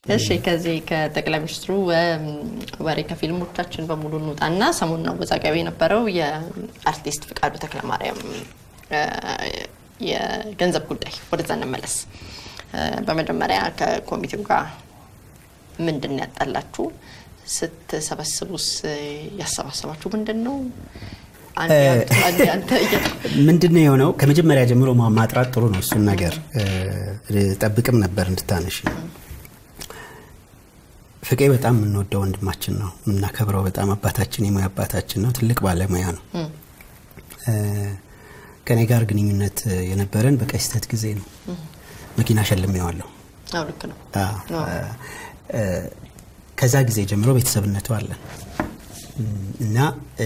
እሺ ከዚህ ከጠቅላይ ሚኒስትሩ ወሬ ከፊልሞቻችን በሙሉ እንውጣና ሰሞኑን አወዛጋቢ የነበረው የአርቲስት ፍቃዱ ተክለማርያም የገንዘብ ጉዳይ ወደዛ እንመለስ። በመጀመሪያ ከኮሚቴው ጋር ምንድን ነው ያጣላችሁ? ስትሰበስቡስ ያሰባሰባችሁ ምንድን ነው? ምንድን ነው የሆነው? ከመጀመሪያ ጀምሮ ማጥራት ጥሩ ነው። እሱን ነገር ጠብቅም ነበር እንድታነሽ። ፍቄ በጣም የምንወደው ወንድማችን ነው፣ የምናከብረው በጣም አባታችን፣ የሙያ አባታችን ነው። ትልቅ ባለሙያ ነው። ከኔ ጋር ግንኙነት የነበረን በቀይ ስህተት ጊዜ ነው። መኪና ሸልሜዋለሁ። ልክ ነው። ከዛ ጊዜ ጀምሮ ቤተሰብነቱ አለን እና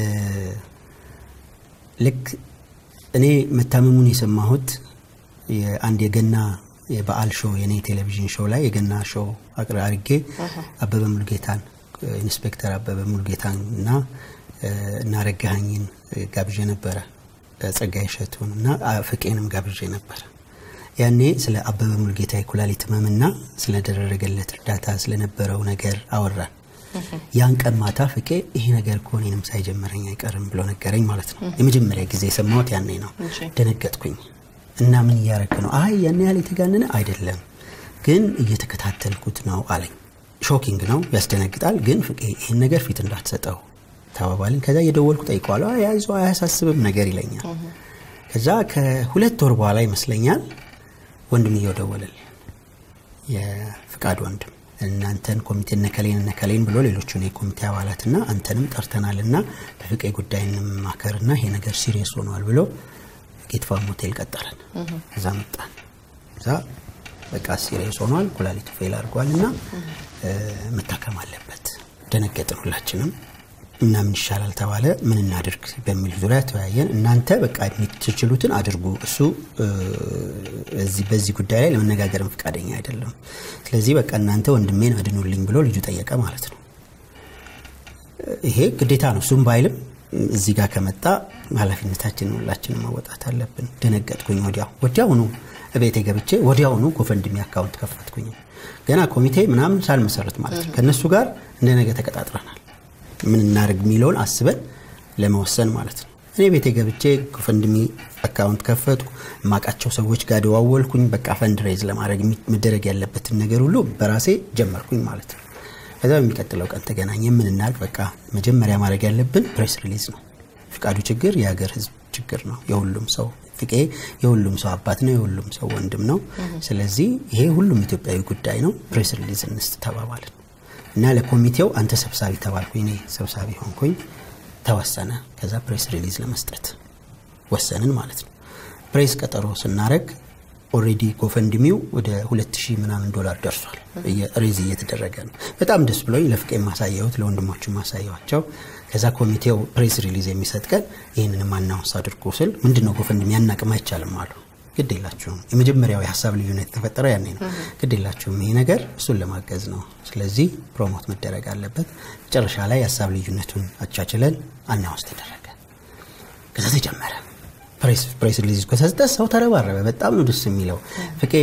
ልክ እኔ መታመሙን የሰማሁት አንድ የገና የበዓል ሾው የኔ ቴሌቪዥን ሾው ላይ የገና ሾው አድርጌ አበበ ሙሉጌታን ኢንስፔክተር አበበ ሙሉጌታን እና እናረጋኸኝን ጋብዤ ነበረ ጸጋዬ እሸቱን እና ፍቄንም ጋብዤ ነበረ። ያኔ ስለ አበበ ሙሉጌታ የኩላሊት ህመምና ስለደረገለት እርዳታ ስለነበረው ነገር አወራን። ያን ቀን ማታ ፍቄ ይሄ ነገር እኮ እኔንም ሳይጀመረኝ አይቀርም ብሎ ነገረኝ ማለት ነው። የመጀመሪያ ጊዜ የሰማሁት ያኔ ነው። ደነገጥኩኝ እና ምን እያረክ ነው? አይ ያን ያህል የተጋነነ አይደለም፣ ግን እየተከታተልኩት ነው አለኝ። ሾኪንግ ነው፣ ያስደነግጣል። ግን ፍቄ ይህን ነገር ፊት እንዳትሰጠው ተባባልን። ከዛ እየደወልኩ ጠይቀዋለሁ። ያይዞ አያሳስብም ነገር ይለኛል። ከዛ ከሁለት ወር በኋላ ይመስለኛል ወንድምየው ደወለልኝ፣ የፍቃድ ወንድም እናንተን ኮሚቴ እነከሌን እነከሌን ብሎ ሌሎቹን የኮሚቴ አባላትና አንተንም ጠርተናልና በፍቄ ጉዳይ እንማከርና ይሄ ነገር ሲሪየስ ሆኗል ብሎ ጌትፋም ሆቴል ቀጠረን። እዛ መጣን። እዛ በቃ ሲሪየስ ሆኗል፣ ኩላሊቱ ፌል አድርጓል እና መታከም አለበት። ደነገጥን ሁላችንም እና ምን ይሻላል ተባለ። ምን እናድርግ በሚል ዙሪያ ተወያየን። እናንተ በቃ የምትችሉትን አድርጉ፣ እሱ በዚህ ጉዳይ ላይ ለመነጋገርም ፈቃደኛ አይደለም። ስለዚህ በቃ እናንተ ወንድሜን አድኑልኝ ብሎ ልጁ ጠየቀ ማለት ነው። ይሄ ግዴታ ነው። እሱም ባይልም እዚህ ጋር ከመጣ ኃላፊነታችንን ሁላችንም መወጣት አለብን። ደነገጥኩኝ። ወዲያው ወዲያውኑ እቤቴ ገብቼ ወዲያውኑ ጎፈንድሚ አካውንት ከፈትኩኝ። ገና ኮሚቴ ምናምን ሳልመሰረት ማለት ነው። ከእነሱ ጋር እንደ ነገ ተቀጣጥረናል። ምን እናደርግ የሚለውን አስበን ለመወሰን ማለት ነው። እኔ ቤቴ ገብቼ ጎፈንድሚ አካውንት ከፈትኩ። የማውቃቸው ሰዎች ጋር ደዋወልኩኝ። በቃ ፈንድሬዝ ለማድረግ መደረግ ያለበትን ነገር ሁሉ በራሴ ጀመርኩኝ ማለት ነው። ከዛ በሚቀጥለው ቀን ተገናኘ። ምን እናድርግ? በቃ መጀመሪያ ማድረግ ያለብን ፕሬስ ሪሊዝ ነው። ፍቃዱ ችግር የሀገር ሕዝብ ችግር ነው። የሁሉም ሰው ፍቄ የሁሉም ሰው አባት ነው። የሁሉም ሰው ወንድም ነው። ስለዚህ ይሄ ሁሉም ኢትዮጵያዊ ጉዳይ ነው። ፕሬስ ሪሊዝ እንስጥ ተባባልን እና ለኮሚቴው አንተ ሰብሳቢ ተባልኩ። እኔ ሰብሳቢ ሆንኩኝ። ተወሰነ። ከዛ ፕሬስ ሪሊዝ ለመስጠት ወሰንን ማለት ነው። ፕሬስ ቀጠሮ ስናረግ ኦሬዲ ጎፈንድሚው ወደ ሁለት ሺህ ምናምን ዶላር ደርሷል። ሬዝ እየተደረገ ነው። በጣም ደስ ብሎኝ ለፍቄ ማሳየሁት፣ ለወንድሞቹ ማሳየዋቸው። ከዛ ኮሚቴው ፕሬስ ሪሊዝ የሚሰጥ ቀን ይህንንም አናውንስ አድርጎ ስል ምንድነው ጎፈንድሚ ያናቅም አይቻልም አሉ። ግድ የላችሁም የመጀመሪያው የሀሳብ ልዩነት የተፈጠረ ያኔ ነው። ግድ የላችሁም ይሄ ነገር እሱን ለማገዝ ነው። ስለዚህ ፕሮሞት መደረግ አለበት። መጨረሻ ላይ የሀሳብ ልዩነቱን አቻችለን አናውንስ ተደረገ። ከዛ ተጀመረ ፕሬስ ሪሊዝ ከተሰጠ ሰው ተረባረበ። በጣም ነው ደስ የሚለው። ፍቄ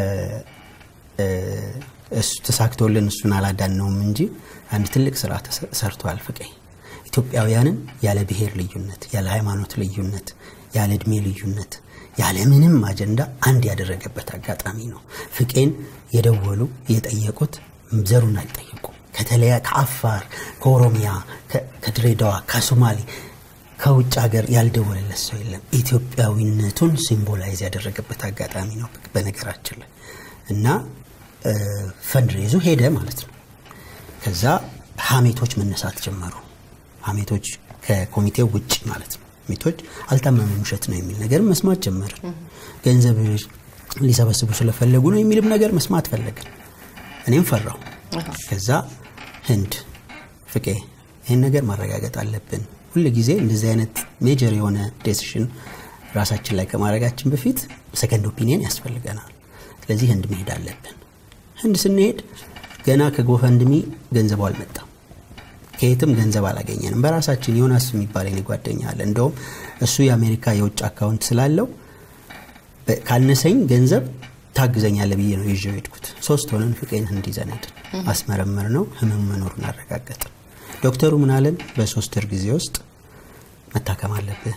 ተሳክቶልን እሱን አላዳነውም እንጂ አንድ ትልቅ ስራ ሰርቷል። ፍቄ ኢትዮጵያውያንን ያለ ብሔር ልዩነት፣ ያለ ሃይማኖት ልዩነት፣ ያለ እድሜ ልዩነት፣ ያለ ምንም አጀንዳ አንድ ያደረገበት አጋጣሚ ነው። ፍቄን የደወሉ የጠየቁት ዘሩን አልጠየቁም። ከተለያ ከአፋር፣ ከኦሮሚያ፣ ከድሬዳዋ፣ ከሶማሌ ከውጭ ሀገር ያልደወለለት ሰው የለም። ኢትዮጵያዊነቱን ሲምቦላይዝ ያደረገበት አጋጣሚ ነው በነገራችን ላይ እና ፈንድሬዙ ሄደ ማለት ነው። ከዛ ሀሜቶች መነሳት ጀመሩ። ሀሜቶች ከኮሚቴው ውጭ ማለት ነው። ሀሜቶች አልታመመም ውሸት ነው የሚል ነገር መስማት ጀመርን። ገንዘብ ሊሰበስቡ ስለፈለጉ ነው የሚልም ነገር መስማት ፈለግን። እኔም ፈራሁ። ከዛ ህንድ ፍቄ ይህን ነገር ማረጋገጥ አለብን ሁል ጊዜ እንደዚህ አይነት ሜጀር የሆነ ዴሲሽን ራሳችን ላይ ከማድረጋችን በፊት ሰከንድ ኦፒኒየን ያስፈልገናል። ስለዚህ ህንድ መሄድ አለብን። ህንድ ስንሄድ ገና ከጎፈንድሚ ገንዘቡ አልመጣም። ከየትም ገንዘብ አላገኘንም። በራሳችን ዮናስ የሚባል የኔ ጓደኛ አለ። እንደውም እሱ የአሜሪካ የውጭ አካውንት ስላለው ካነሰኝ ገንዘብ ታግዘኛለህ ብዬ ነው ይዤው ሄድኩት። ሶስት ሆነን ፍቄን ህንድ ይዘን ሄድን። አስመረመር ነው ህመም መኖሩን አረጋገጥን። ዶክተሩ ምን አለን? በሶስት ወር ጊዜ ውስጥ መታከም አለብህ፣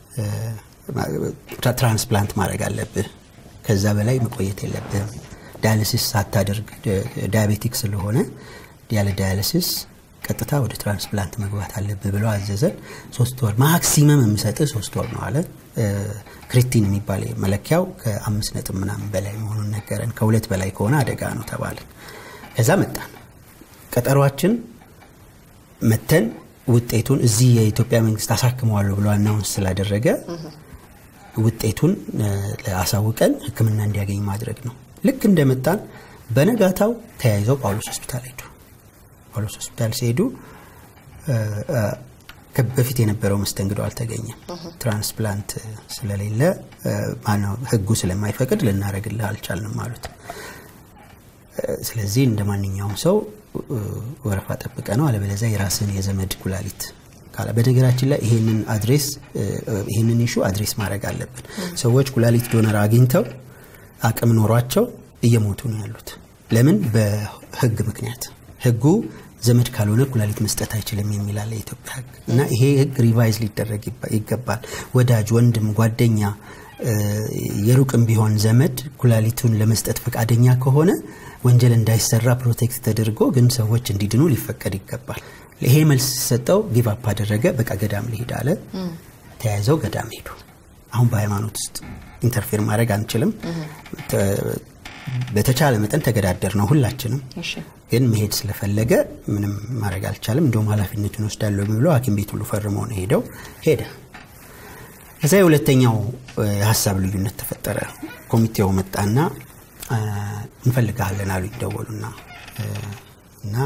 ትራንስፕላንት ማድረግ አለብህ፣ ከዛ በላይ መቆየት የለብህም። ዳያሊሲስ ሳታደርግ ዳያቤቲክ ስለሆነ ያለ ዳያሊሲስ ቀጥታ ወደ ትራንስፕላንት መግባት አለብህ ብለው አዘዘን። ሶስት ወር ማክሲመም የምሰጥህ ሶስት ወር ነው አለ። ክሪቲን የሚባል መለኪያው ከአምስት ነጥብ ምናምን በላይ መሆኑን ነገረን። ከሁለት በላይ ከሆነ አደጋ ነው ተባለን። ከዛ መጣን። ቀጠሯችን መተን ውጤቱን እዚህ የኢትዮጵያ መንግስት አሳክመዋለሁ ብሎ አናውንስ ስላደረገ ውጤቱን አሳውቀን ሕክምና እንዲያገኝ ማድረግ ነው። ልክ እንደመጣን በነጋታው ተያይዘው ጳውሎስ ሆስፒታል ሄዱ። ጳውሎስ ሆስፒታል ሲሄዱ በፊት የነበረው መስተንግዶ አልተገኘም። ትራንስፕላንት ስለሌለ ማነው ህጉ ስለማይፈቅድ ልናደርግልህ አልቻልንም አሉት። ስለዚህ እንደ ማንኛውም ሰው ወረፋ ጠብቀ ነው፣ አለበለዚያ የራስን የዘመድ ኩላሊት ካለ በነገራችን ላይ ይሄንን አድሬስ ይሄንን ኢሹ አድሬስ ማድረግ አለብን። ሰዎች ኩላሊት ዶነር አግኝተው አቅም ኖሯቸው እየሞቱ ነው ያሉት። ለምን? በህግ ምክንያት ህጉ ዘመድ ካልሆነ ኩላሊት መስጠት አይችልም የሚላለ የኢትዮጵያ ህግ እና ይሄ ህግ ሪቫይዝ ሊደረግ ይገባል። ወዳጅ፣ ወንድም፣ ጓደኛ የሩቅም ቢሆን ዘመድ ኩላሊቱን ለመስጠት ፈቃደኛ ከሆነ ወንጀል እንዳይሰራ ፕሮቴክት ተደርጎ ግን ሰዎች እንዲድኑ ሊፈቀድ ይገባል። ይሄ መልስ ሲሰጠው ጊቭ አፕ አደረገ። በቃ ገዳም ሊሄድ አለ። ተያይዘው ገዳም ሄዱ። አሁን በሃይማኖት ውስጥ ኢንተርፌር ማድረግ አንችልም። በተቻለ መጠን ተገዳደር ነው ሁላችንም። ግን መሄድ ስለፈለገ ምንም ማድረግ አልቻለም። እንደውም ኃላፊነቱን ወስዳለሁ ብሎ ሐኪም ቤት ሁሉ ፈርመው ነው ሄደው ሄደ። ከዛ የሁለተኛው የሀሳብ ልዩነት ተፈጠረ። ኮሚቴው መጣና እንፈልግሃለን አሉኝ። ደወሉና እና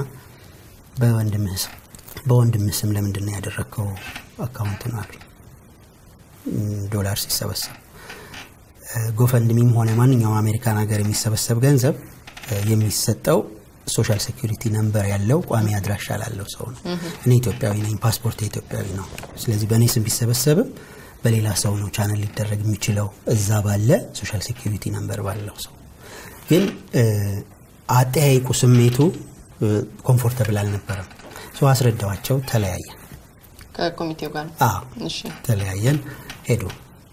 በወንድምህ ስም ለምንድን ነው ያደረግከው አካውንት ነው አሉኝ። ዶላር ሲሰበሰብ ጎፈንድሚም ሆነ ማንኛውም አሜሪካን ሀገር የሚሰበሰብ ገንዘብ የሚሰጠው ሶሻል ሴኩሪቲ ነምበር ያለው ቋሚ አድራሻ ላለው ሰው ነው። እኔ ኢትዮጵያዊ ነኝ፣ ፓስፖርት ኢትዮጵያዊ ነው። ስለዚህ በእኔ ስም ቢሰበሰብም በሌላ ሰው ነው ቻነል ሊደረግ የሚችለው እዛ ባለ ሶሻል ሴኩሪቲ ነምበር ባለው ሰው። ግን አጠያይቁ ስሜቱ ኮምፎርተብል አልነበረም። ሰው አስረዳዋቸው፣ ተለያየን። ከኮሚቴው ጋር ተለያየን፣ ሄዱ።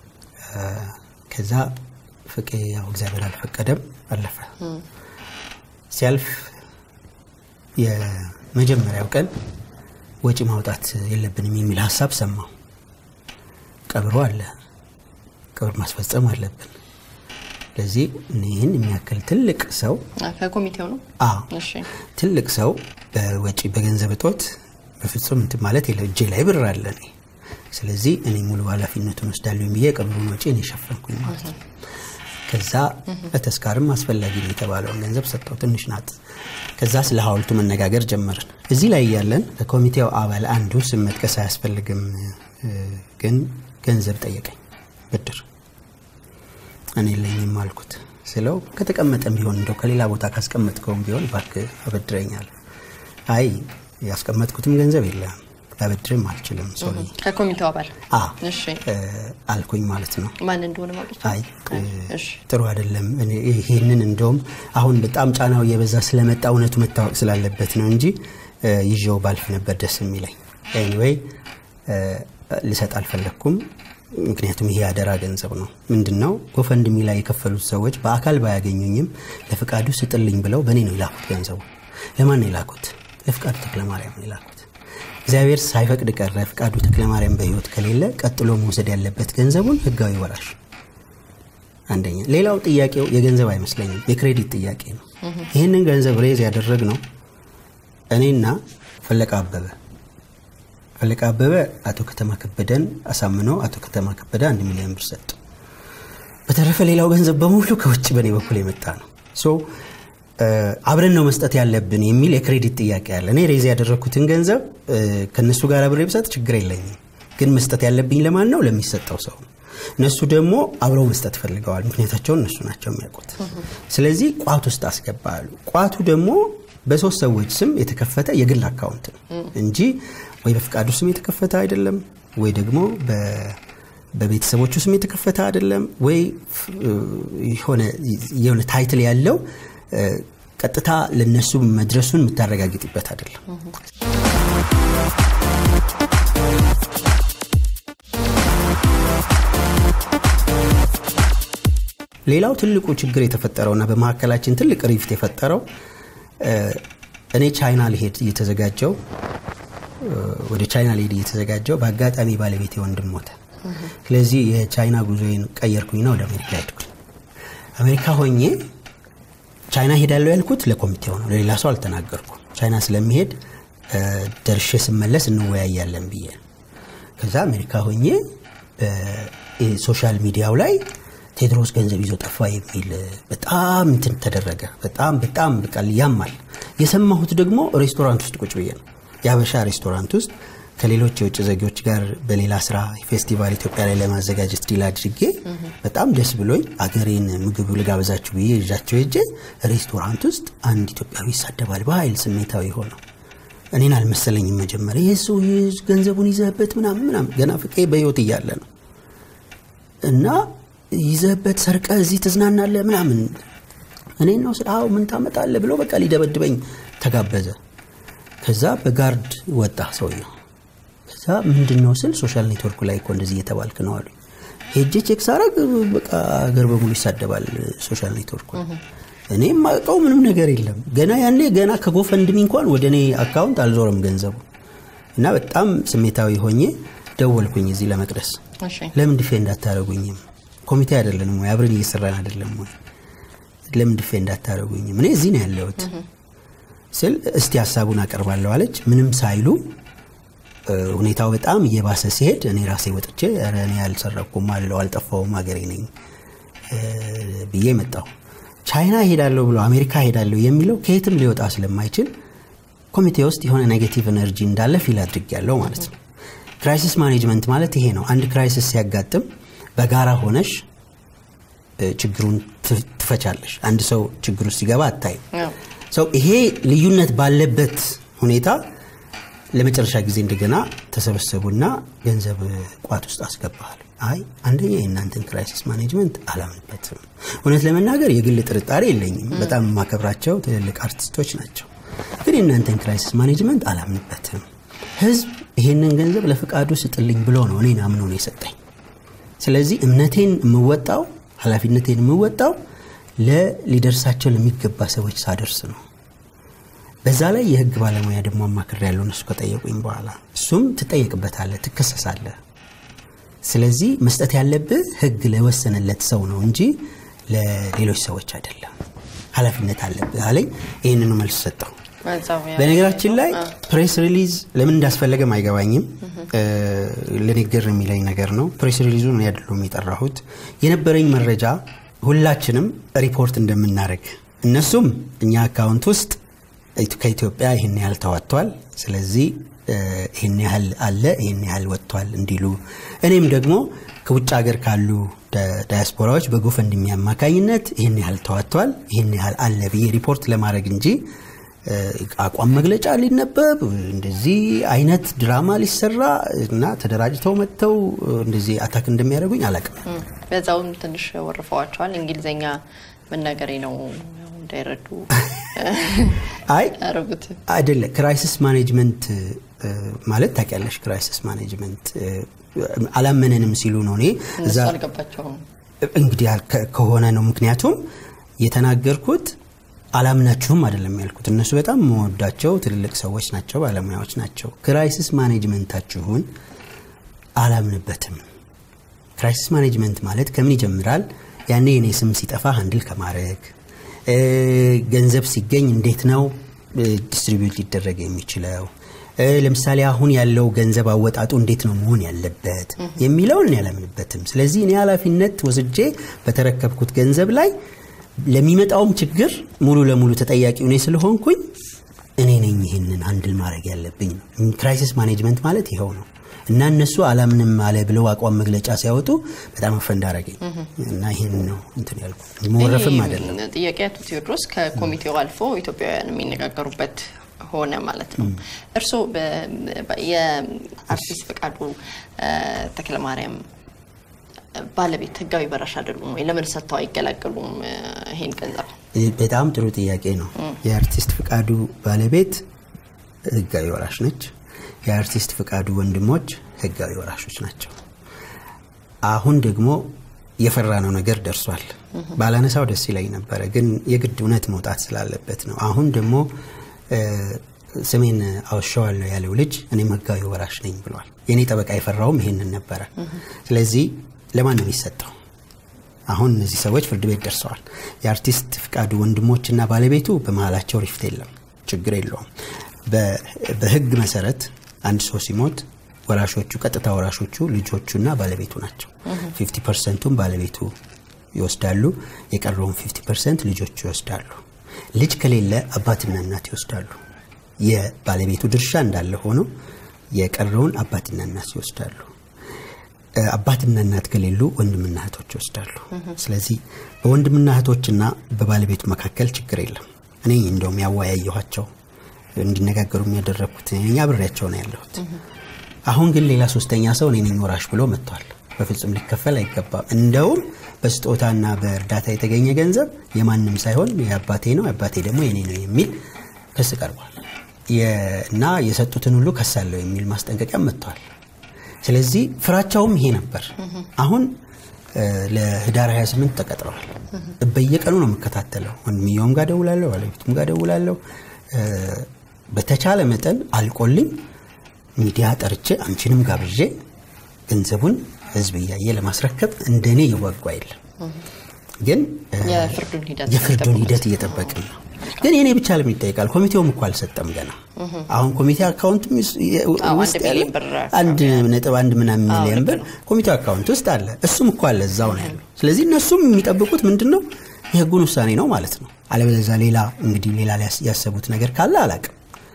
ከዛ ፍቄ ያው እግዚአብሔር አልፈቀደም አለፈ። ሲያልፍ የመጀመሪያው ቀን ወጪ ማውጣት የለብንም የሚል ሀሳብ ሰማው። ቀብሮ አለ፣ ቀብር ማስፈጸም አለብን። ስለዚህ ይህን የሚያክል ትልቅ ሰው ከኮሚቴው ነው። አዎ ትልቅ ሰው በወጪ በገንዘብ እጦት በፍጹም እንትን ማለት የለ እጄ ላይ ብር አለ እኔ ስለዚህ እኔ ሙሉ ኃላፊነቱን ወስዳለሁ ብዬ የቀብሩን ወጪ እኔ ሸፈንኩኝ ማለት ነው። ከዛ በተስካርም አስፈላጊ ነው የተባለውን ገንዘብ ሰጠው። ትንሽ ናት። ከዛ ስለ ሐውልቱ መነጋገር ጀመርን። እዚህ ላይ እያለን ከኮሚቴው አባል አንዱ ስም መጥቀስ አያስፈልግም፣ ግን ገንዘብ ጠየቀኝ ብድር። እኔ የለኝም አልኩት ስለው ከተቀመጠም ቢሆን እንደው ከሌላ ቦታ ካስቀመጥከውም ቢሆን እባክህ አበድረኛል። አይ ያስቀመጥኩትም ገንዘብ የለም ላበድርም አልችልም። ሶሪ ከኮሚቴው አባል እሺ አልኩኝ ማለት ነው። ማን እንደሆነ ማለት አይ ጥሩ አይደለም። ይሄንን እንደውም አሁን በጣም ጫናው እየበዛ ስለመጣ እውነቱ መታወቅ ስላለበት ነው እንጂ ይዤው ባልፍ ነበር ደስ የሚለኝ። ኤኒዌይ ልሰጥ አልፈለግኩም። ምክንያቱም ይሄ አደራ ገንዘብ ነው። ምንድን ነው ጎፈንድሚ ላይ የከፈሉት ሰዎች በአካል ባያገኙኝም ለፍቃዱ ስጥልኝ ብለው በእኔ ነው የላኩት። ገንዘቡ ለማን ነው የላኩት? ለፍቃዱ ተክለማርያም ነው የላኩት። እግዚአብሔር ሳይፈቅድ ቀረ። ፍቃዱ ተክለማርያም በህይወት ከሌለ ቀጥሎ መውሰድ ያለበት ገንዘቡን ህጋዊ ወራሽ አንደኛ። ሌላው ጥያቄው የገንዘብ አይመስለኝም፣ የክሬዲት ጥያቄ ነው። ይህንን ገንዘብ ሬዝ ያደረግ ነው እኔና ፈለቀ አበበ ፈለቀ አበበ አቶ ከተማ ከበደን አሳምኖ አቶ ከተማ ከበደ አንድ ሚሊዮን ብር ሰጡ። በተረፈ ሌላው ገንዘብ በሙሉ ከውጭ በእኔ በኩል የመጣ ነው። ሶ አብረን ነው መስጠት ያለብን የሚል የክሬዲት ጥያቄ አለ። እኔ ሬዝ ያደረግኩትን ገንዘብ ከእነሱ ጋር አብሬ ብሰጥ ችግር የለኝም፣ ግን መስጠት ያለብኝ ለማን ነው? ለሚሰጠው ሰው ነው። እነሱ ደግሞ አብረው መስጠት ፈልገዋል። ምክንያታቸውን እነሱ ናቸው የሚያውቁት። ስለዚህ ቋት ውስጥ አስገባሉ። ቋቱ ደግሞ በሶስት ሰዎች ስም የተከፈተ የግል አካውንት ነው እንጂ ወይ በፍቃዱ ስም የተከፈተ አይደለም፣ ወይ ደግሞ በቤተሰቦቹ ስም የተከፈተ አይደለም ወይ የሆነ ታይትል ያለው ቀጥታ ለነሱ መድረሱን የምታረጋግጥበት አይደለም። ሌላው ትልቁ ችግር የተፈጠረውና በመካከላችን ትልቅ ሪፍት የፈጠረው እኔ ቻይና ልሄድ እየተዘጋጀው ወደ ቻይና ልሄድ እየተዘጋጀው በአጋጣሚ ባለቤቴ ወንድም ሞተ። ስለዚህ የቻይና ጉዞዬን ቀየርኩኝና ወደ አሜሪካ ሄድኩኝ። አሜሪካ ሆኜ ቻይና ሄዳለሁ ያልኩት ለኮሚቴው ነው፣ ለሌላ ሰው አልተናገርኩም። ቻይና ስለሚሄድ ደርሼ ስመለስ እንወያያለን ብዬ ከዛ አሜሪካ ሆኜ ሶሻል ሚዲያው ላይ ቴድሮስ ገንዘብ ይዞ ጠፋ የሚል በጣም እንትን ተደረገ። በጣም በጣም በቃል ያማል። የሰማሁት ደግሞ ሬስቶራንት ውስጥ ቁጭ ብዬ ነው። የአበሻ ሬስቶራንት ውስጥ ከሌሎች የውጭ ዜጎች ጋር በሌላ ስራ ፌስቲቫል ኢትዮጵያ ላይ ለማዘጋጀት ዲል አድርጌ በጣም ደስ ብሎኝ አገሬን ምግብ ልጋብዛችሁ ብዬ ይዣቸው ሄጄ ሬስቶራንት ውስጥ አንድ ኢትዮጵያዊ ይሳደባል በኃይል ስሜታዊ ሆነው እኔን አልመሰለኝም መጀመሪያ ይህ ሰው ገንዘቡን ይዘህበት ምናምን ምናምን ገና ፍቄ በህይወት እያለ ነው እና ይዘህበት ሰርቀ እዚህ ትዝናናለ ምናምን እኔን ነው ስለ ምን ታመጣለ ብሎ በቃ ሊደበድበኝ ተጋበዘ ከዛ በጋርድ ወጣ ሰውየው ከዛ ምንድን ነው ስል ሶሻል ኔትወርኩ ላይ እኮ እንደዚህ እየተባልክ ነው አሉ ሄጄ ቼክ ሳረግ በቃ አገር በሙሉ ይሳደባል ሶሻል ኔትወርኩ እኔ የማውቀው ምንም ነገር የለም ገና ያኔ ገና ከጎፈንድሚ እንኳን ወደ እኔ አካውንት አልዞረም ገንዘቡ እና በጣም ስሜታዊ ሆኜ ደወልኩኝ እዚህ ለመቅደስ ለምን ዲፌንድ አታደረጉኝም ኮሚቴ አይደለንም ወይ አብረን እየሰራን አይደለም ወይ ለምን ዲፌንድ አታደረጉኝም እኔ እዚህ ነው ያለሁት ስል እስቲ ሀሳቡን አቀርባለሁ አለች ምንም ሳይሉ ሁኔታው በጣም እየባሰ ሲሄድ እኔ ራሴ ወጥቼ እኔ ያልሰረኩም አለው አልጠፋውም ሀገሬ ነኝ ብዬ መጣሁ ቻይና ሄዳለሁ ብሎ አሜሪካ ሄዳለሁ የሚለው ከየትም ሊወጣ ስለማይችል ኮሚቴ ውስጥ የሆነ ኔጌቲቭ ኤነርጂ እንዳለ ፊል አድርግ ያለው ማለት ነው ክራይሲስ ማኔጅመንት ማለት ይሄ ነው አንድ ክራይሲስ ሲያጋጥም በጋራ ሆነሽ ችግሩን ትፈቻለሽ አንድ ሰው ችግር ውስጥ ሲገባ አታይም ሰው ይሄ ልዩነት ባለበት ሁኔታ ለመጨረሻ ጊዜ እንደገና ተሰበሰቡና ገንዘብ ቋት ውስጥ አስገባል አይ አንደኛ የእናንተን ክራይሲስ ማኔጅመንት አላምንበትም እውነት ለመናገር የግል ጥርጣሬ የለኝም በጣም የማከብራቸው ትልልቅ አርቲስቶች ናቸው ግን የእናንተን ክራይሲስ ማኔጅመንት አላምንበትም ህዝብ ይሄንን ገንዘብ ለፍቃዱ ስጥልኝ ብሎ ነው እኔን አምኖ ነው የሰጠኝ ስለዚህ እምነቴን የምወጣው ኃላፊነቴን የምወጣው ለሊደርሳቸው ለሚገባ ሰዎች ሳደርስ ነው በዛ ላይ የህግ ባለሙያ ደግሞ አማክር ያለው እነሱ ከጠየቁኝ በኋላ እሱም ትጠየቅበታለ ትከሰሳለ ስለዚህ መስጠት ያለብህ ህግ ለወሰነለት ሰው ነው እንጂ ለሌሎች ሰዎች አይደለም ኃላፊነት አለብህ አለኝ ይህንኑ መልስ ሰጠው በነገራችን ላይ ፕሬስ ሪሊዝ ለምን እንዳስፈለገም አይገባኝም ለንግግር የሚለኝ ነገር ነው ፕሬስ ሪሊዙን አይደሉም የጠራሁት የነበረኝ መረጃ ሁላችንም ሪፖርት እንደምናደርግ እነሱም እኛ አካውንት ውስጥ ከኢትዮጵያ ይህን ያህል ተዋጥቷል ስለዚህ ይህን ያህል አለ ይህን ያህል ወጥቷል እንዲሉ እኔም ደግሞ ከውጭ ሀገር ካሉ ዳያስፖራዎች በጎፈንድሚ አማካኝነት ይህን ያህል ተዋጥቷል ይህን ያህል አለ ብዬ ሪፖርት ለማድረግ እንጂ አቋም መግለጫ ሊነበብ እንደዚህ አይነት ድራማ ሊሰራ እና ተደራጅተው መጥተው እንደዚህ አታክ እንደሚያደርጉኝ አላቅም በዛውም ትንሽ ወርፈዋቸዋል እንግሊዝኛ መናገሬ ነው እንዳይረዱ አይ ያረጉት አይደለ ክራይሲስ ማኔጅመንት ማለት ታውቂያለሽ ክራይሲስ ማኔጅመንት አላመነንም ሲሉ ነው እኔ እነሱ አልገባቸውም እንግዲህ ከሆነ ነው ምክንያቱም የተናገርኩት አላምናችሁም አይደለም ያልኩት እነሱ በጣም መወዳቸው ትልልቅ ሰዎች ናቸው ባለሙያዎች ናቸው ክራይሲስ ማኔጅመንታችሁን አላምንበትም ክራይሲስ ማኔጅመንት ማለት ከምን ይጀምራል ያኔ የኔ ስም ሲጠፋ አንድል ከማድረግ ገንዘብ ሲገኝ እንዴት ነው ዲስትሪቢዩት ሊደረግ የሚችለው ለምሳሌ አሁን ያለው ገንዘብ አወጣጡ እንዴት ነው መሆን ያለበት የሚለውን ያለምንበትም ስለዚህ እኔ ኃላፊነት ወስጄ በተረከብኩት ገንዘብ ላይ ለሚመጣውም ችግር ሙሉ ለሙሉ ተጠያቂ እኔ ስለሆንኩኝ እኔ ነኝ ይህንን አንድል ማድረግ ያለብኝ ነው ክራይሲስ ማኔጅመንት ማለት ይኸው ነው እና እነሱ አላምንም አለ ብለው አቋም መግለጫ ሲያወጡ በጣም አፈንድ አረገኝ እና ይህን ነው እንትን ያልኩ መወረፍም አይደለም ጥያቄ አቶ ቴዎድሮስ ከኮሚቴው አልፎ ኢትዮጵያውያን የሚነጋገሩበት ሆነ ማለት ነው እርስዎ የአርቲስት ፍቃዱ ተክለማርያም ባለቤት ህጋዊ ወራሽ አይደሉም ወይ? ለምን ሰጥተው አይገላገሉም ይሄን ገንዘብ? በጣም ጥሩ ጥያቄ ነው። የአርቲስት ፍቃዱ ባለቤት ህጋዊ ወራሽ ነች። የአርቲስት ፍቃዱ ወንድሞች ህጋዊ ወራሾች ናቸው። አሁን ደግሞ የፈራነው ነገር ደርሷል። ባላነሳው ደስ ይለኝ ነበረ፣ ግን የግድ እውነት መውጣት ስላለበት ነው። አሁን ደግሞ ስሜን አውሸዋለሁ ያለው ልጅ እኔም ህጋዊ ወራሽ ነኝ ብሏል። የእኔ ጠበቃ የፈራውም ይሄንን ነበረ። ስለዚህ ለማን ነው የሚሰጠው? አሁን እነዚህ ሰዎች ፍርድ ቤት ደርሰዋል። የአርቲስት ፍቃዱ ወንድሞችና ባለቤቱ በመሀላቸው ሪፍት የለም፣ ችግር የለውም። በህግ መሰረት አንድ ሰው ሲሞት ወራሾቹ ቀጥታ ወራሾቹ ልጆቹና ባለቤቱ ናቸው። ፊፍቲ ፐርሰንቱን ባለቤቱ ይወስዳሉ፣ የቀረውን ፊፍቲ ፐርሰንት ልጆቹ ይወስዳሉ። ልጅ ከሌለ አባትና እናት ይወስዳሉ። የባለቤቱ ድርሻ እንዳለ ሆኖ የቀረውን አባትና እናት ይወስዳሉ። አባትና እናት ከሌሉ ወንድምና እህቶች ይወስዳሉ። ስለዚህ በወንድምና እህቶችና በባለቤቱ መካከል ችግር የለም። እኔ እንደውም ያወያየኋቸው እንዲነጋገሩ የሚያደረግኩት እኛ አብሬያቸው ነው ያለሁት። አሁን ግን ሌላ ሶስተኛ ሰው እኔ ነኝ ወራሽ ብሎ መጥቷል። በፍጹም ሊከፈል አይገባም። እንደውም በስጦታና በእርዳታ የተገኘ ገንዘብ የማንም ሳይሆን የአባቴ ነው፣ የአባቴ ደግሞ የኔ ነው የሚል ክስ ቀርቧል እና የሰጡትን ሁሉ ከሳለሁ የሚል ማስጠንቀቂያ መጥተዋል። ስለዚህ ፍራቻውም ይሄ ነበር። አሁን ለህዳር 28 ተቀጥረዋል። በየቀኑ ነው የምከታተለው። ወንድምየውም ጋር ደውላለሁ፣ ባለቤቱም ጋር ደውላለሁ። በተቻለ መጠን አልቆልኝ ሚዲያ ጠርቼ አንቺንም ጋብዤ ገንዘቡን ህዝብ እያየ ለማስረከብ እንደኔ የጓጓ የለም። ግን የፍርዱን ሂደት እየጠበቅን ነው። ግን የኔ ብቻ ለምን ይጠይቃል? ኮሚቴውም እኮ አልሰጠም ገና። አሁን ኮሚቴ አካውንት ውስጥ አንድ ነጥብ አንድ ምናምን ሚሊዮን ብር ኮሚቴው አካውንት ውስጥ አለ። እሱም እኮ አለ እዛው ነው ያለው። ስለዚህ እነሱም የሚጠብቁት ምንድን ነው? የህጉን ውሳኔ ነው ማለት ነው። አለበለዚያ ሌላ እንግዲህ ሌላ ያሰቡት ነገር ካለ አላቅም።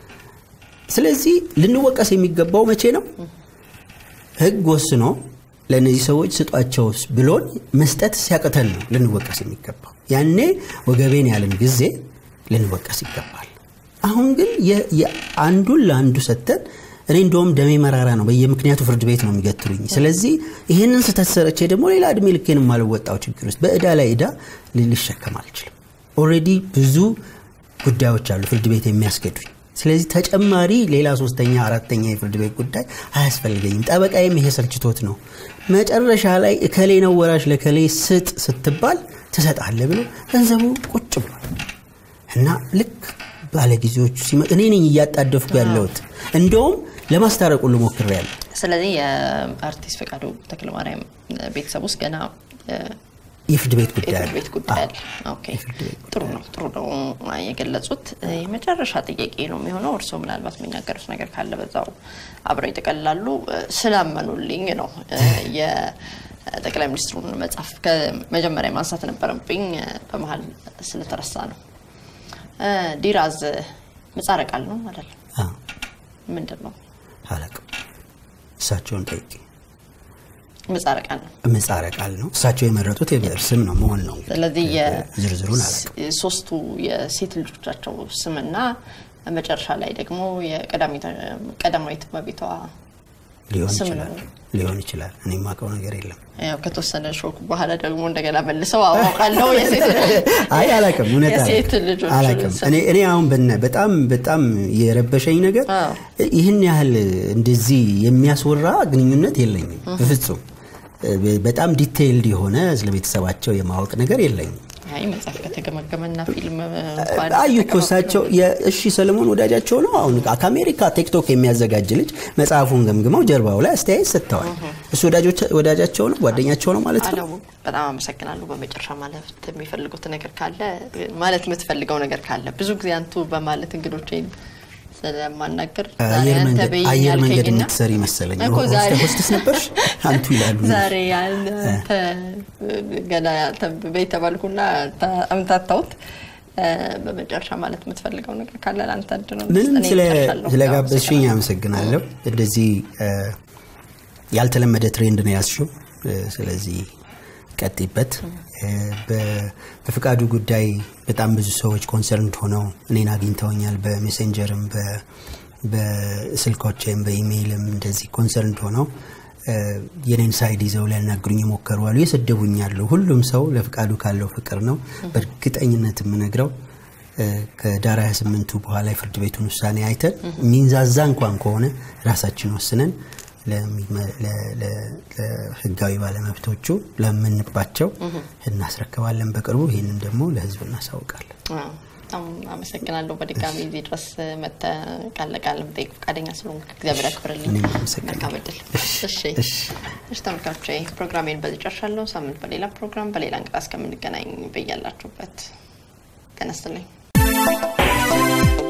ስለዚህ ልንወቀስ የሚገባው መቼ ነው? ህግ ወስኖ ለእነዚህ ሰዎች ስጧቸው ብሎን መስጠት ሲያቅተን ነው ልንወቀስ የሚገባው። ያኔ ወገቤን ያለን ጊዜ ልንወቀስ ይገባል። አሁን ግን አንዱን ለአንዱ ሰጥተን እኔ እንደውም ደሜ መራራ ነው። በየምክንያቱ ፍርድ ቤት ነው የሚገትሉኝ። ስለዚህ ይህንን ስህተት ሰርቼ ደግሞ ሌላ እድሜ ልኬን የማልወጣው ችግር ውስጥ በእዳ ላይ እዳ ልሸከም አልችልም። ኦልሬዲ ብዙ ጉዳዮች አሉ ፍርድ ቤት የሚያስገዱኝ። ስለዚህ ተጨማሪ ሌላ ሶስተኛ አራተኛ የፍርድ ቤት ጉዳይ አያስፈልገኝም። ጠበቃዬም ይሄ ሰልችቶት ነው መጨረሻ ላይ እከሌ ነው ወራሽ ለከሌ ስጥ ስትባል ትሰጣለህ ብሎ ገንዘቡ ቁጭ ብሏል እና ልክ ባለጊዜዎቹ ሲመጡ እኔ ነኝ እያጣደፍኩ ያለሁት እንደውም ለማስታረቅ ሁሉ ሞክሬያለሁ። ስለዚህ የአርቲስት ፈቃዱ ተክለማርያም ቤተሰብ ውስጥ ገና የፍርድ ቤት ጉዳይ የፍርድ ቤት ጉዳይ አለ። ኦኬ ጥሩ ነው ጥሩ ነው የገለጹት። የመጨረሻ ጥያቄ ነው የሚሆነው። እርስዎ ምናልባት የሚናገሩት ነገር ካለ በዛው አብረው ይጠቀልላሉ። ስላመኑልኝ ነው የጠቅላይ ሚኒስትሩን መጽሐፍ ከመጀመሪያ ማንሳት ነበረብኝ፣ በመሀል ስለተረሳ ነው። ዲራዝ ምጻረ ቃል ነው አይደል? ምንድን ነው አላውቅም። እሳቸውን ጠይቄ ምጻረ ቃል ነው። ምጻረ ቃል ነው። እሳቸው የመረጡት የብዕር ስም ነው መሆን ነው። ስለዚህ ዝርዝሩን አላውቅም። ሶስቱ የሴት ልጆቻቸው ስምና መጨረሻ ላይ ደግሞ የቀዳማዊት እመቤቷ ሊሆን ስም ይችላል ነው። ሊሆን ይችላል። እኔ የማውቀው ነገር የለም። ያው ከተወሰነ ሾክ በኋላ ደግሞ እንደገና መልሰው አውቃለሁ የሴት አይ አላውቅም፣ እውነት የሴት አላውቅም። ልጆች አላውቅም። ስም። እኔ እኔ አሁን በነ በጣም በጣም የረበሸኝ ነገር አዎ። ይህን ያህል እንደዚህ የሚያስወራ ግንኙነት የለኝም በፍጹም። በጣም ዲቴይልድ የሆነ ስለ ቤተሰባቸው የማወቅ ነገር የለኝም። አይ መጽሐፍ ከተገመገመና ፊልም እንኳን አዩ እኮ እሳቸው እሺ ሰለሞን ወዳጃቸው ነው። አሁን ከአሜሪካ ቲክቶክ የሚያዘጋጅ ልጅ መጽሐፉን ገምግመው ጀርባው ላይ አስተያየት ሰጥተዋል። እሱ ወዳጆች- ወዳጃቸው ነው ጓደኛቸው ነው ማለት ነው። አለሙ በጣም አመሰግናለሁ። በመጨረሻ ማለት የሚፈልጉት ነገር ካለ ማለት የምትፈልገው ነገር ካለ ብዙ ጊዜ አንቱ በማለት እንግዶቼን ስለማናገር ዛሬ አየር አንተ መንገድ በይኝ አየር መንገድ ያልከኝና የምትሰሪ መሰለኝ። እኮ ዛሬ- ሆስተስ ነበርሽ አንቱ ይላሉ። ዛሬ አንተ ገና አንተ በይ ተባልኩና ታ- አምታታሁት። እ፣ በመጨረሻ ማለት የምትፈልገው ነገር ካለ ለአንተ እድል ነው። ምንም እኔ ስለ- እጨርሳለሁ። ስለጋበዝሽኝ አመሰግናለሁ። እንደዚህ እ፣ ያልተለመደ ትሬንድ ነው ያዝሽው። እ፣ ስለዚህ ቀጥይበት። እ፣ በ- በፍቃዱ ጉዳይ በጣም ብዙ ሰዎች ኮንሰርንድ ሆነው እኔን አግኝተውኛል። በሜሴንጀርም በ- በስልኮችም በኢሜይልም እንደዚህ ኮንሰርንድ ሆነው የኔን ሳይድ ይዘው ሊያናግሩኝ የሞከሩ አሉ። የሰደቡኛሉ። ሁሉም ሰው ለፍቃዱ ካለው ፍቅር ነው። በእርግጠኝነት የምነግረው ከዳር 28ቱ በኋላ የፍርድ ቤቱን ውሳኔ አይተን ሚንዛዛ እንኳን ከሆነ ራሳችን ወስነን ለህጋዊ ባለመብቶቹ ለምንባቸው እናስረክባለን በቅርቡ። ይህንን ደግሞ ለህዝብ እናሳውቃለን። በጣም አመሰግናለሁ። በድጋሚ እዚህ ድረስ መጥተህ ቃል ለቃል መጠየቅ ፈቃደኛ ስለሆንክ እግዚአብሔር ያክብርልኝ። እኔም አመሰግናለሁ። መልካም እድል። እሺ እሺ ተመልካቾቼ ፕሮግራሜን በዚህ ጨርሻለሁ። ሳምንት በሌላ ፕሮግራም በሌላ እንግዳ እስከምንገናኝ በያላችሁበት ጤና ይስጥልኝ።